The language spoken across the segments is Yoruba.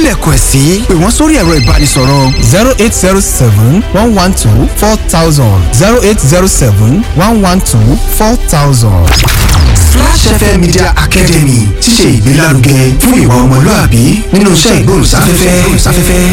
lẹ̀kọ̀ ẹ̀ sí pè wọ́n sórí ẹ̀rọ ìbánisọ̀rọ̀. zero eight zero seven one one two four thousand zero eight zero seven one one two four thousand. Flash FM Media Academy ṣíṣe ìgbélárugẹ fún ìwà ọmọlúàbí nínú iṣẹ́ ìgbóhùnsáfẹ́fẹ́.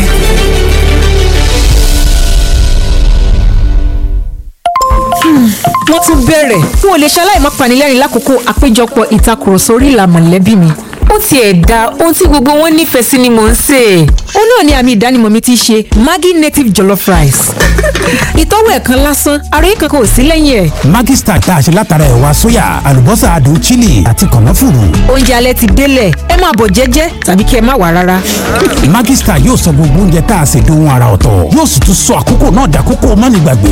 wọ́n tún bẹ̀rẹ̀ n ò lè ṣaláì má panilẹ́rìn lákòókò àpéjọpọ̀ ìtakùrọ̀sọ orí ìlà mọ̀lẹ́bí mi ó tiẹ̀ da ohun tí gbogbo wọn nífẹ̀ẹ́ sí ni mò ń sè é ó náà ni àmì ìdánimọ̀ mi ti ṣe Maggi native jollof rice ìtọ́wò ẹ̀ kan lásán àròyé kankan ò sí lẹ́yìn ẹ̀ Maggi Star tá a ṣe látara ẹ̀wà sóyà àlùbọ́sà adùn chili àti kànáfùrù. oúnjẹ alẹ́ ti délẹ̀ ẹ máa bọ̀ jẹ́jẹ́ tàbí kí ẹ má wá rárá Maggi Star yóò sọ gbogbo oúnjẹ tá a ṣe dohun ara ọ̀tọ̀ yóò sì tún sọ àkókò náà dàkókò mánigbàgbé.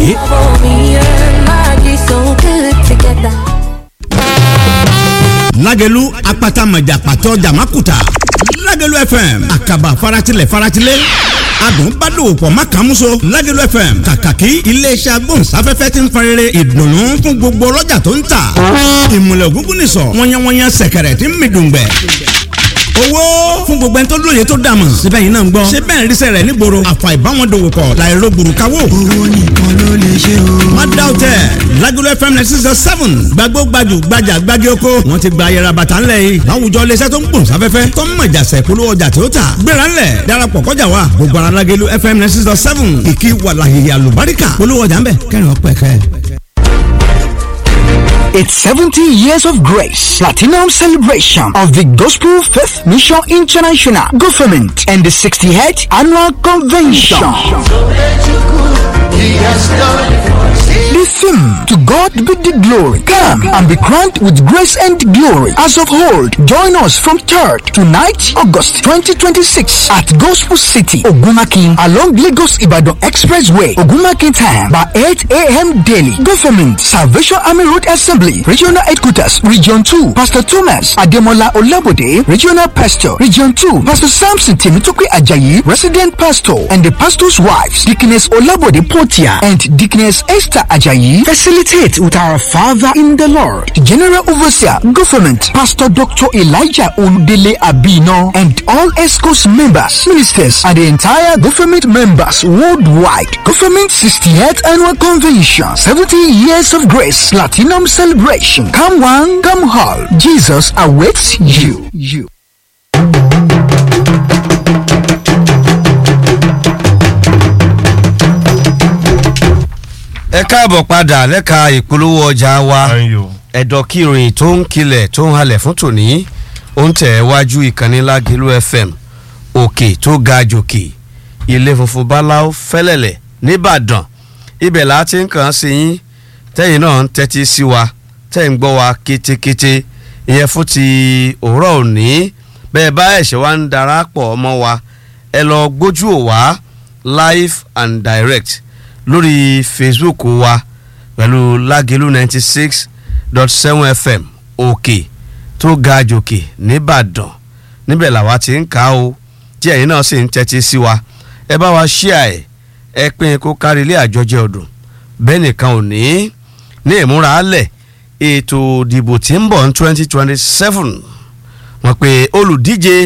lágẹ̀lú apata mọ̀jà pàtó jàmákùtà lágẹ̀lú fm àkàbà faratilẹ̀ faratilẹ̀ adùn bá dòwò pọ̀ má kàn múso lágẹ̀lú fm kàkàkí iléeṣẹ́ agbóhùnsáfẹ́fẹ́ ti ń farere ìdùnnú fún gbogbo ọlọ́jà tó ń tà ìmùlẹ̀ ògúngún nìsọ̀ wọ́nyẹ́wọ́nyẹ́ sẹ̀kẹ̀rẹ̀ tí ń mi dùngbẹ̀ owó fún gbogbo ẹni tó lóye tó dàmọ̀ síbẹ̀ yìí náà ń gbọ́ ṣé bẹ́ẹ̀ ń ríṣẹ́ rẹ̀ nígboro àfà ìbáwọn dòwò pọ̀ láìro gbùrùkáwò. owó nìkan ló lè ṣe o. má dá o tẹ Lagelu FM ninety six seven gbàgbó gbajù gbajà gbági oko wọn ti gba ayẹra bàtà ńlẹ̀ yìí láwùjọ iléeṣẹ́ tó ń gbòòn sáfẹ́fẹ́ tó ń mọ̀jà sẹ̀kúlú ọjà tó tà gbéra ńlẹ̀ darapọ̀ kọjá wa gbogbo ara Lagelu FM ninety six seven ìkí wàlàhìhì àlùbáríkà polówó ọjà ńbẹ kẹrin ọpẹ kẹ. It's 70 years of grace, platinum celebration of the Gospel Faith Mission International Government and the 68th Annual Convention. The theme, To God be the glory. Come and be crowned with grace and glory. As of old, join us from 3rd to 9th August 2026 at Gospel City, Ogumakin, along Lagos Ibadan Expressway, Ogumakin time by 8 a.m. daily. Government, Salvation Army Road Assembly, Regional Headquarters, Region 2, Pastor Thomas Ademola Olabode, Regional Pastor, Region 2, Pastor Samson Timitoke Ajayi, Resident Pastor, and the pastor's wives, Deaconess Olabode Portia and Deaconess Esther Ajayi, facilitate with our Father in the Lord, General Overseer, Government, Pastor Dr. Elijah Oludele Abino, and all ESCO's members, ministers, and the entire government members worldwide. Government 68th Annual Convention, 70 Years of Grace, Platinum Celebration. Come one, come all. Jesus awaits you. You. ẹ káàbọ̀ padà lẹ́ka ìpolówó ọjà wa ẹ̀dọ̀ kí ìròyìn tó ń kilẹ̀ tó ń halẹ̀ fún tòní ó ń tẹ̀ wájú ìkànnì Lágẹ̀lú FM òkè tó ga jòkè ilé funfun báláwo fẹ́lẹ̀lẹ̀ nìbàdàn ibẹ̀ là á ti ń kàn án sí yín tẹ́yìn náà ń tẹ́tí sí wa tẹ́yìn ń gbọ́ wa kétékété ìyẹn fún ti òwúrọ̀ òní bẹ́ẹ̀ bá ẹ̀ṣẹ̀ wa ń darapọ̀ ọmọ wa ẹ lọ gbójú ò wá live and direct lórí facebook wa pẹ̀lú lágẹ̀lú ninety six dot seven fm òkè tó ga jòkè nìbàdàn níbẹ̀ làwa ti ń kà á o tí ẹ̀yin náà sì ń tẹ́tí sí wa ẹ bá wa ṣíà ẹ̀ ẹ pín kó kárí ilé àjọjẹ ọdún bẹ́ẹ̀ nìkan ò ní ní ìmúra alẹ̀ ètò ìdìbò tí ń bọ̀ ní twenty twenty seven wọ́n pe olùdíje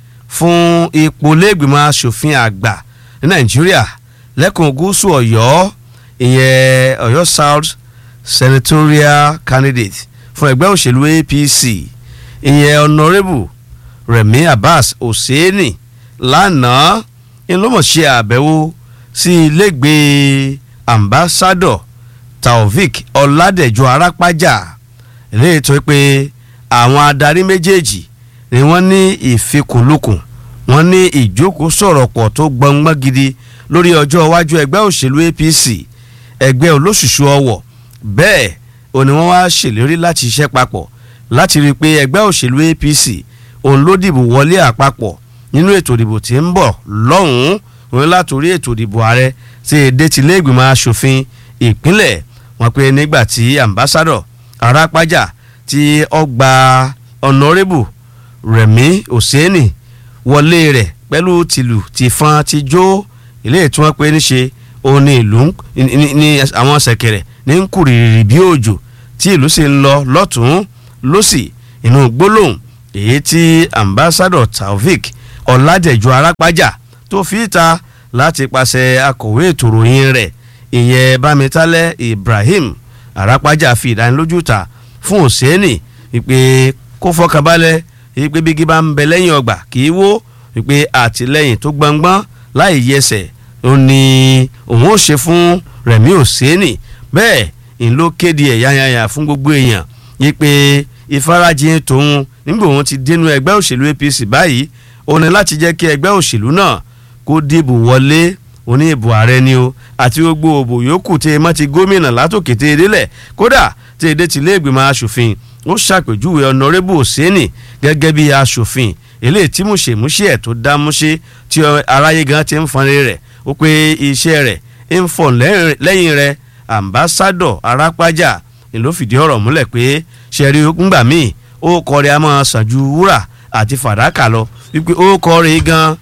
fún ipò lẹ́gbìmọ̀ asòfin àgbà ní nàìjíríà lẹ́kùn gúúsù ọ̀yọ́ ìyẹn ọ̀yọ́ south senatorial candidate fún ẹgbẹ́ òṣèlú apc ìyẹn honourable remi abbas hosseini lánàá ńlọmọṣẹ àbẹ̀wò sí ilégbèé ambassador taofik ọládẹjọ arápájà eléyìí tó pé àwọn adarí méjèèjì ni wọ́n ní ìfikùnlukùn wọ́n ní ìjókòó sọ̀rọ̀ pọ̀ tó gbọngbọ́n gidi lórí ọjọ́ iwájú ẹgbẹ́ òṣèlú apc ẹgbẹ́ olóṣùṣù ọwọ̀ bẹ́ẹ̀ ò ní wọ́n wá ṣèlérí láti ṣiṣẹ́ papọ̀ láti rí i pé ẹgbẹ́ òṣèlú apc òun ló dìbò wọlé àpapọ̀ nínú ètò ìdìbò tí ń bọ̀ lọ́hùn-ún òun látòrí ètò ìdìbò ààrẹ tí èdè ti lé ìgbìmọ̀ asòfin ìpínlẹ̀ wọn pé nígbà tí ambassador arápájà tí ọgbà honourable rẹ̀mí òsèènì wọlé rẹ̀ pẹ̀lú tìlù tìfọn tìjó ilé tí wọ́n pé níṣe òun ní ìlú ní àwọn ṣẹ̀kẹ̀rẹ̀ ní ń kùrìrì bí òjò tí ìlú sì ń lọ lọ́tún lọ́sì inú gbólóhùn èyí tí ambassador taofik ọ̀làdẹ̀jọ arápájà tó fi ìta láti pàṣẹ akọ̀wé ètò ìròyìn rẹ̀ ìyẹn bámitálẹ̀ ibrahim arápájà fi ìdánilójú ta fún òsèènì wípé kó fọkànbalẹ̀ wípé bígí bá ń bẹ lẹ́yìn ọgbà kì í wó wípé àtìlẹ́yìn tó gbọngbọ́n láì yẹsẹ̀ ó ní òun ó ṣe fún rẹ̀mí òsèènì bẹ́ẹ̀ ń ló kéde ẹ̀ yányányá fún gbogbo èèyàn wípé ìfarajìn tòun nígbà òun ti dénú ẹgbẹ́ òṣèlú apc báyìí ó ní láti jẹ́ kí ẹgbẹ́ òṣèlú náà kó dìbò wọlé oní ìbò ààrẹ ni o àti gbogbo òbò yòókù tí emọ́ ti gómìnà látòkè tí edélẹ̀ kódà tí edé ti iléègbìmọ̀ asòfin ó ṣàpèjúwe ọ̀nàrẹ́bù òsínì gẹ́gẹ́ bí asòfin eléyìí tí mùṣemúṣe ẹ̀ tó dá múṣe tí aráyé gan ti ń fọnrẹ́ rẹ̀ ó pé iṣẹ́ rẹ̀ ń fọ̀ lẹ́yìn rẹ̀ ambassadọ̀ arápájà ni ló fìdí ọ̀rọ̀ múlẹ̀ pé ṣẹ̀rí ńgbà míì ó kọ́ rẹ̀ a máa sàn ju wúrà àti fàdákà lọ wípé ó kọ́ rẹ̀ gan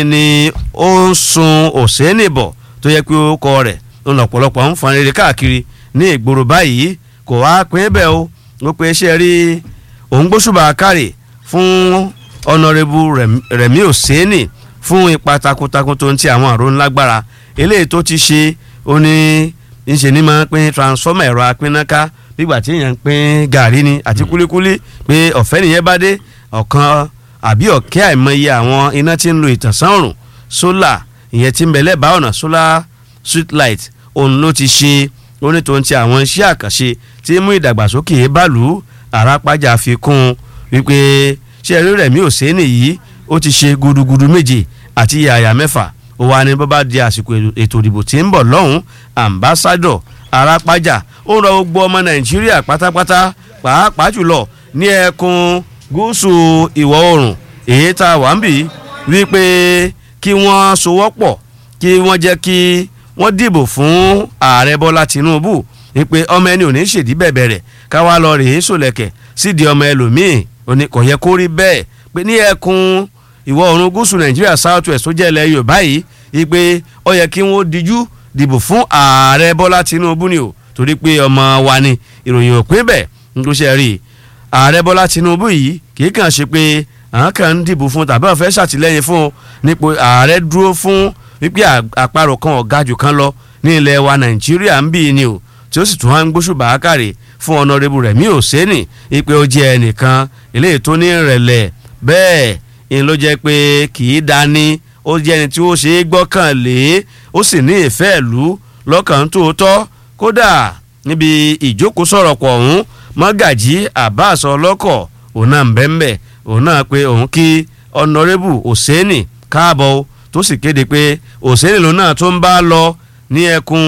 ni ó ń sun òsínì bọ̀ tó yẹ pé ó kọ́ rẹ̀ ń lọ̀pọ̀lọpọ̀ ń fọn rere káàkiri ní ìgboro báyìí kò wá pín bẹ́ẹ̀ o ó pe ṣe rí òun gbóṣùbà kárì fún ọ̀nàrẹ́bù rẹ̀mí òsínì fún ipa takuntakun tó ń ti àwọn àrùn lágbára eléyìí tó ti ṣe ó ní ńṣe ní máa ń pín transformer ẹ̀rọ apínnáká nígbà tí èèyàn ń pín gàrí ni àti kúlíkúlí pé ọ̀fẹ́ nìyẹn bá dé ọ̀kan àbí ọ̀kẹ́ àìmọye àwọn iná tí ń lo ìtànsán òrùn sólà ìyẹn tí ń bẹ lẹ́bàá ọ̀nà solar street light òun ló ti ṣe onítòun ti àwọn iṣẹ́ àkànṣe tí mú ìdàgbàsókè bàlú àràpájà fi kún wípé ṣé ẹ̀rí rẹ̀ mi ò sé nìyí ó ti ṣe gudugudu méje àti yàyà mẹ́fà ó wà ní bọ́bá di àsìkò ètò ìdìbò tí ń bọ̀ lọ́hùn ambassadọ̀ àràpájà ó ń rọ gbogbo ọmọ nàìjíríà pátápátá pàápàá jùlọ ní ẹkùn gúúsù ìwọ̀ oòrùn èyí tá a wà ń bì wípé kí wọ́n sowọ́pọ̀ kí wọ́n jẹ́ kí wọ́n dìbò fún ààrẹ bọ́lá tinubu wípé ọmọ ẹni ò ní ṣèdí bẹ̀bẹ̀ rẹ̀ káwá lọ rèé sòlẹ̀kẹ̀ sídìí ọmọ ẹlòmíì òní kò yẹ kó rí bẹ́ẹ̀ pé ní ẹkùn ìwọ̀ oòrùn gúúsù nàìjíríà south west tó jẹ́ ilẹ̀ yorùbá yìí wípé ó yẹ kí wọ́n díjú dìbò fún ààrẹ bọ́lá tinubu ni o torí pé ọmọ wa ni ìròyìn ò pín bẹ́ẹ̀ nítorí ṣe rí i ààrẹ bọ́lá tinubu yìí kì í kàn ṣe pé àwọn kan ń dìbò fún tàbí àwọn fẹ́ ṣàtìlẹ́yìn fún nípò ààrẹ dúró fún wípé àparò kan ọ̀gá jù kan lọ ní ilẹ̀ wa nàìjíríà ń bí ni o tí ó sì tún wá ń gbóṣù bàákàrè fún ọ̀nàrẹ́bù rẹ̀ mí ò sẹ́nì wípé ó jẹ́ ẹnìkan eléyìí tó ní ìrẹ̀lẹ̀ bẹ́ẹ̀ ni ló jẹ́ pé kì í dání ó jẹ́ ẹni tí ó ṣe é gbọ́kàn lé ó sì ní ìfẹ́ ìlú lọ́kàn tòótọ́ kódà níbi ìjókòó sọ̀rọ̀ pọ̀ ọ̀hún mọ́gàjí abbas ọlọ́kọ̀ òun náà ń bẹ́ńbẹ́ òun náà pé òun kí ọ̀nàrẹ́bù òsèènì káàbọ̀ tó sì kéde pé òsèènì lòun náà tó ń bá lọ ní ẹkùn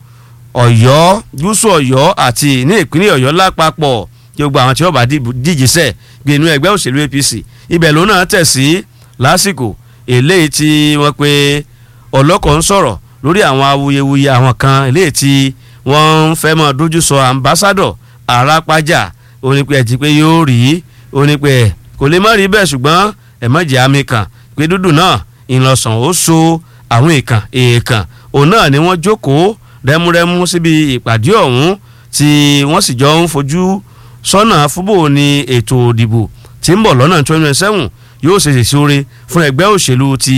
ọ̀yọ́ gúúsù ọ̀yọ́ àti ní ìpínlẹ̀ ọ̀yọ́ lápapọ̀ kí gbogbo àwọn tí wọ́n bá díje sẹ̀ gbé inú ẹgbẹ́ òṣèlú apc ibẹ̀ lòun náà tẹ̀ sí lásìkò eléyìí tí wọ́n pe ọlọ́kọ̀ ń sọ̀rọ̀ lórí àwọn awuyewuye àwọn kan eléyìí tí wọ́n ń fẹ́ mọ́ dojú sọ ambassadọ̀ arápájà onípe ẹ̀ ti pé yóò rí onípe ẹ̀ kò lè má rí bẹ́ẹ̀ ṣùgbọ́n ẹ̀mọ́jẹ̀ àmì kan pé dúdú náà ìlọsàn ó so àwọn èèkàn èèkàn òun náà ni wọ́n jókòó rẹ́múrẹ́mú síbi ìpàdé ọ̀hún tí wọ́n sì jọ ń fojú sọ́nà fúbò ní ètò òdìbò tí ń bọ̀ lọ́nà twenty twenty seven yóò ṣe ṣèṣe oore fún ẹgbẹ́ òṣèlú ti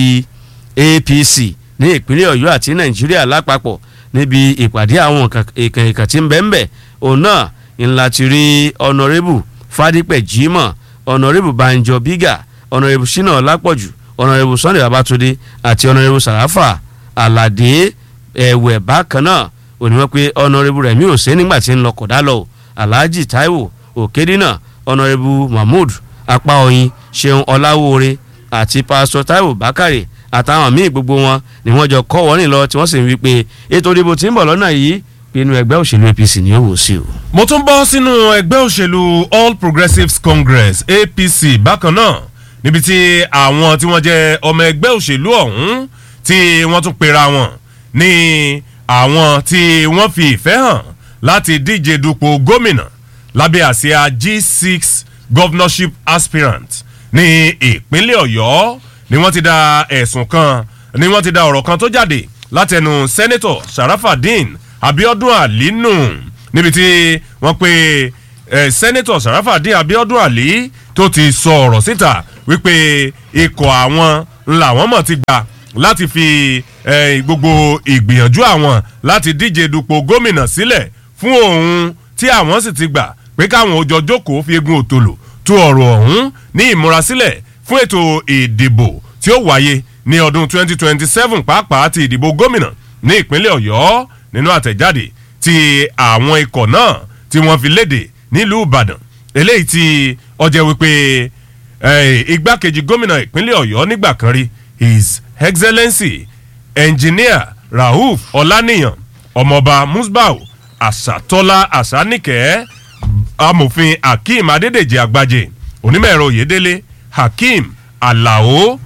apc ní ìpínlẹ̀ ọ̀yọ́ àti nàìjíríà lápapọ̀ níbi ìpàdé àwọn èèkàn èèkàn tí ń bẹ́ẹ̀ bẹ́ẹ̀ òun náà ńlá ti rí ọ̀nàrẹ́bù fadípẹ̀ jimoh ọ̀nàrẹ́bù banjo biga ọ̀nàrẹ́bù shina ọlápọ̀jù ọ̀nàrẹ́bù sunday babatunde àti ọ̀nàrẹ́bù sàràfà aládé ẹ̀wẹ̀ bákan náà òníwọ̀n pé ọ̀nàrẹ́bù rẹ̀mí ò sé nígbà tí ń lọ kọ̀dá lọ alhaji taiwo òkèdínà ọ̀nàrẹ́bù mahmood apáọyin ṣeun ọláwóore àti pásítọ̀ taiwo bákàrè àtàwọn míì gbogbo wọn ni wọ́n jọ kọ́ wọ́n nílọ tí wọ́n sì ń wí pé ètò ìdìbò tí ń bọ̀ lọ́nà yìí pinnu ẹgbẹ́ òṣèlú apc ni ó wò sí o. mo tún bọ́ sínú ẹgbẹ́ òṣèlú all progressives congress apc bákan náà níbi tí àwọn tí wọ́n jẹ́ ọmọ ẹgbẹ́ òṣèlú ọ̀hún tí wọ́n tún pera wọn ní àwọn tí wọ́n fi ìfẹ́ hàn láti díje dupò gómìnà lábẹ́ àsíá g6 governorship aspirant ní ìpínlẹ̀ ọ̀yọ́ ni wọ́n ti da ẹ̀sùn kan ni wọ́n ti da ọ̀rọ̀ kan tó jáde látẹnu sẹ́nẹ́tọ̀ sharafadin abiodun alinu níbi tí wọ́n pe eh, sẹ́nẹ́tọ̀ sharafadin abiodun ali tó ti sọ ọ̀rọ̀ síta wípé ikọ̀ àwọn làwọn mọ̀ ti gbà láti fi eh, gbogbo ìgbìyànjú àwọn láti díje dupò gómìnà sílẹ̀ fún òun tí àwọn sì ti gbà pé káwọn òjò jókòó fi egun òtòlò tú ọ̀rọ̀ ọ̀hún ní ìmúrasílẹ̀ fún ètò ìdìbò tí ó wáyé ní ọdún 2027 pàápàá ti ìdìbò gómìnà ní ìpínlẹ̀ ọ̀yọ́ nínú àtẹ̀jáde tí àwọn ikọ̀ náà tí wọ́n fi léde nílùú ìbàdàn eléyìí tí ọjọ́ wípé eh, igbákejì gómìnà ìpínlẹ̀ ọ̀yọ́ nígbà kan rí his excellency engineer rauf ọláníyàn ọmọọba musbau àṣàtọ́lá àṣàníkẹ́ amòfin hakeem adédèjì àgbàjẹ onímọ̀ ẹ̀rọ oyèdélé hakeem alao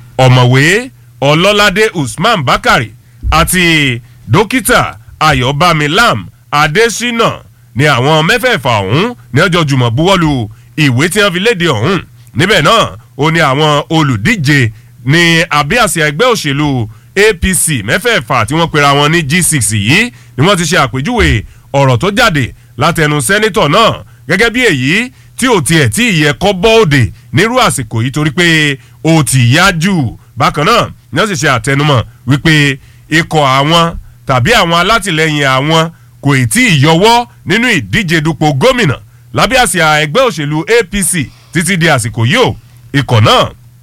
ọ̀mọ̀wé ọlọ́ládé usman bakari àti dókítà ayọ̀bámi lam adésínà ni àwọn mẹ́fẹ̀ẹ̀fà ọ̀hún ní ọjọ́ jùmọ̀ buwọ́lu ìwé tí wọ́n fi léde ọ̀hún níbẹ̀ náà ó ní àwọn olùdíje ní abíàsí ẹgbẹ́ òṣèlú apc mẹ́fẹ̀ẹ̀fà tí wọ́n pera wọn ní g6 yìí ni wọ́n ti ṣe àpèjúwe ọ̀rọ̀ tó jáde látẹnu sẹ́nitọ̀ náà gẹ́gẹ́ bí èyí tí ò tiẹ̀ tí ìyẹ kọ́ bọ́ọ̀dè nírú àsìkò yìí torí pé ó ti yá jù bákan náà ni wọ́n sì ṣe àtẹnumọ̀ wípé ikọ̀ àwọn tàbí àwọn alátìlẹyìn àwọn kò ì tí ì yọwọ́ nínú ìdíje dupò gómìnà lábẹ́ àsíá ẹgbẹ́ òṣèlú apc títí di àsìkò yìí o ikọ̀ náà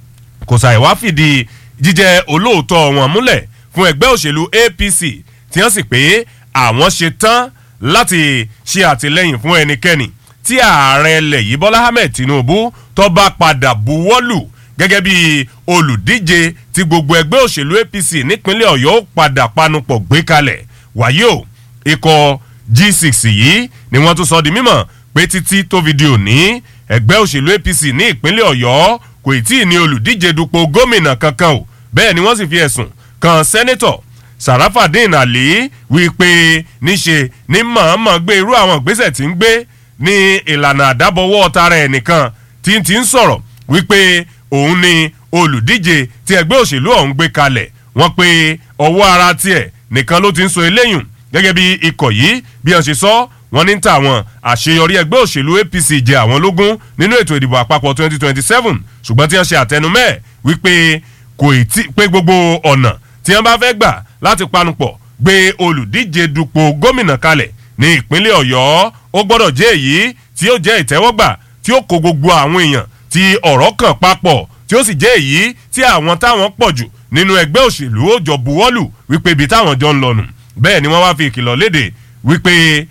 kò ṣàì wá fìdí jíjẹ olóòótọ́ wọn múlẹ̀ fún ẹgbẹ́ òṣèlú apc tí wọ́n sì pé àwọn ṣe tán láti ṣe àtìlẹyìn fún ẹnikẹ́ni tí ààrẹ ilẹ̀ yìí bọ́lá ahmed tinubu tó bá padà buwọ́lù gẹ́gẹ́ bí olùdíje tí gbogbo ẹgbẹ́ òṣèlú apc nípínlẹ̀ ọ̀yọ́ padà panupọ̀ gbé kalẹ̀ wàyí o ikọ̀ g6 yìí ni wọ́n tún sọ di mímọ̀ pé títí tó fi di òní ẹgbẹ́ òṣèlú apc ní ìpínlẹ̀ ọ̀yọ́ kò tí ì ní olùdíje dupò gómìnà kankan o bẹ́ẹ̀ ni wọ́n sì fi ẹ̀sùn kan sẹ́nẹ́tọ̀ sarafadin ali wípé níṣe ní mọ̀ọ́mọ̀ gbé irú àwọn ìgbésẹ̀ tí ń gbé ní ìlànà àdábọ̀wọ́ tara ẹnìkan tí ń ti ń sọ̀rọ̀ wípé òun ni olùdíje tí ẹgbẹ́ òṣèlú ọ̀hún gbé kalẹ̀ wọ́n pé ọwọ́ ara tiẹ̀ nìkan ló ti ń so eléyùn gẹ́gẹ́ bí ikọ̀ yìí bí wọ́n ṣe sọ wọ́n ní tàwọn àṣeyọrí ẹgbẹ́ òṣèlú apc jẹ àwọn lógún nínú ètò ìdìbò àpapọ̀ 2027 ṣùgbọ́n tí wọ́n ṣe àtẹnumẹ́ wípé kò tí pé gbogbo ọ̀nà tí wọ́n bá fẹ́ gbà láti panupọ̀ gbé olùdíje dupò gómìnà kalẹ̀ ní ìpínlẹ̀ ọ̀yọ́ ó gbọ́dọ̀ jẹ́ èyí tí ó jẹ́ ìtẹ́wọ́gbà tí ó kó gbogbo àwọn èèyàn tí ọ̀rọ̀ kàn papọ̀ tí ó sì jẹ́ èyí tí àwọn táwọn pọ̀ jù nínú ẹgbẹ́ òṣèlú ó jọ buwọ́lù wípé ibi táwọn jọ ń lọ nù bẹ́ẹ̀ ni wọ́n wá fi ìkìlọ̀ léde wípé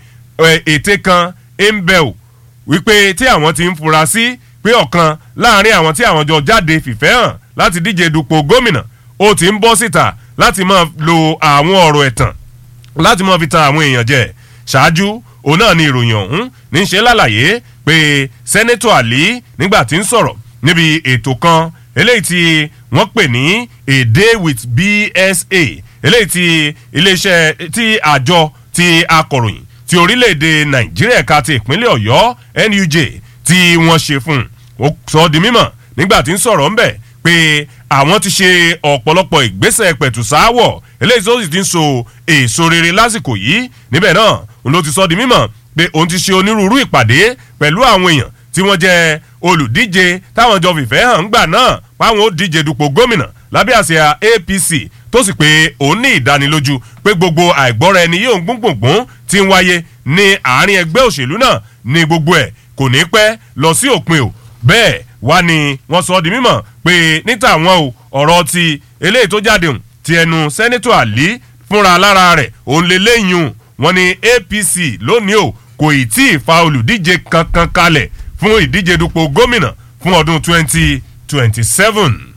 ète kan ń bẹ̀ ò wípé tí àwọn ti ń fura sí pé ọ̀kan láàrin àwọn tí àwọn jọ jáde fìfẹ́ hàn láti díje dupò gómìnà ó ti ń bọ́ síta láti máa lo àwọn ọ̀rọ̀ ẹ̀tàn láti máa fi tan àwọn èèyàn jẹ ṣáájú òun náà ni ìròyìn ọ̀hún ní í ṣe lálàyé pé sẹ́nẹ́tọ̀ àlí nígbà tí ń sọ̀rọ̀ níbi ètò kan eléyìí tí wọ́n pè ní a day with bsa eléyìí tí iléeṣẹ́ tí àjọ ti akọ̀ròyìn ti orílẹ̀-èdè nàìjíríà ẹ̀ka ti ìpínlẹ̀ ọ̀yọ́ nuj tí wọ́n ṣe fún un ó sọ ọ́ di mímọ̀ nígbà tí ń sọ̀rọ̀ ńbẹ̀ pé àwọn ti ṣe ọ̀pọ̀lọpọ̀ ìgbésẹ̀ pẹ̀tùsáwọ̀ eléyìí tó sì ti ń so èso rere lásìkò yìí níbẹ̀ náà òun ló ti sọ di mímọ̀ pé òun ti ṣe onírúurú ìpàdé pẹ̀lú àwọn èèyàn tí wọ́n jẹ́ olùdíje táwọn jọ fìfẹ́ hàn ńgbà náà páwọn ó díje dupò gómìnà lábẹ́ àsíá apc tó sì pé òun ní ìdánilójú pé gbogbo àìgbọ́ra ẹni yóò gbóngbòngbòn ti ń wáyé ní àárín ẹgbẹ́ òṣèlú náà ní gbogbo ẹ̀ kò ní pẹ́ lọ sí òpin o bẹ́ẹ̀ wá ni wọ́n sọ di mímọ̀ pé níta àwọn o ọ̀rọ̀ ti eléyìí tó jáde hùn ti ẹnu sẹ́nitọ̀ àlí fúnra lára rẹ̀ òun lè léyìn wọn ni apc lónìí o kò ì tí ì fa olùdíje kankan kalẹ̀ fún ìdíje dupò gómìnà fún ọdún twenty twenty seven.